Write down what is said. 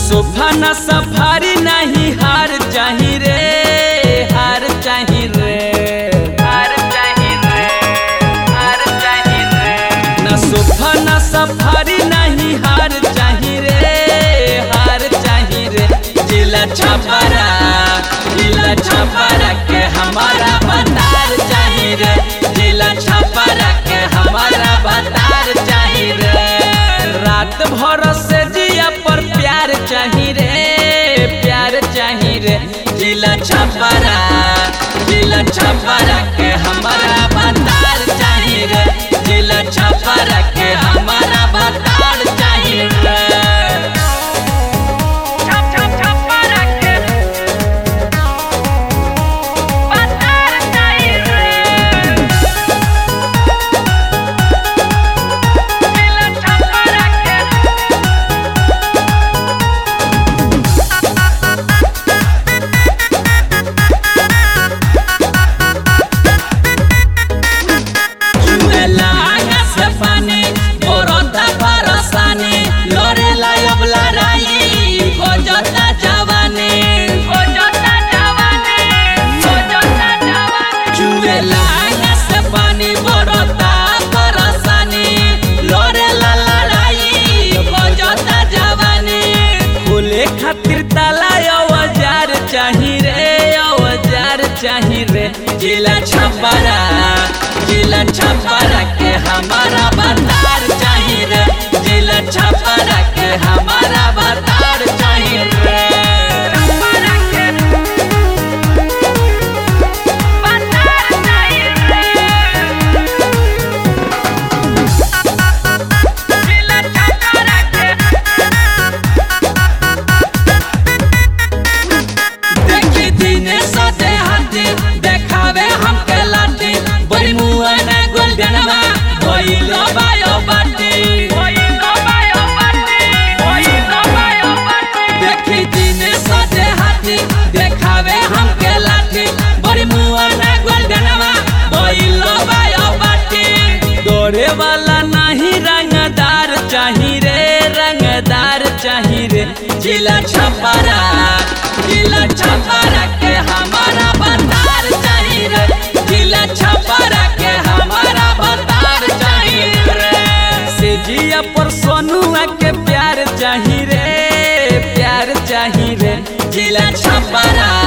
sofa न safari नहीं हार चाही रे हार चाही रे हार चाही रे हार चाही रे न सोफा न सफारी नहीं हार चाही रे हार चाही रे जिला छपरा जिला छपरा के हमारा बतार चाही रे जिला छपरा के हमारा बतार चाही रे रात भर से जिया पर प्यार चाही रे प्यार चाही रे जिला छपरा जिला छपरा के हमारा बतार चाही रे जिला छपरा के हमारा बतार चाही रे छप छप छप रखे बतार चाहिए रे दिल छप रखे चुएला आगा से पानी बोरता परसानी लड़ेला अब लड़ाई खोजता जवानी हो जोता जवानी हो जोता जवानी चुएला आगा से पानी बोरता परसानी लड़ेला लड़ाई खोजता जवानी खुले खातिर ताला औजार चाही रे औजार चाही रे जिला छपरा जिला छपरा के हमारा बतार चाही रे जिला छपरा के हमारा बतार चाही रे छप रखे बतार चाहिए रे दिल छप रखे देखी दिने सदे हाथी देखावे हमके लाठी बड़ी मुआ में गोल्डनवा भइलो बायो बाटी ओई नो बायो पाटी ओई नो बायो पाटी देखी दिने सदे हाथी देखावे हमके लाठी बड़ी मुआ में गोल्डनवा भइलो बायो बाटी दौड़े वाला नहीं रंगदार चाही रे रंगदार चाही रे जिला छपरा जिला छपरा के हमारा बतार चाही रे जिला छपरा के हमारा बतार चाही रे से जिया पर सोनुआ के प्यार चाही रे प्यार चाही रे जिला छपरा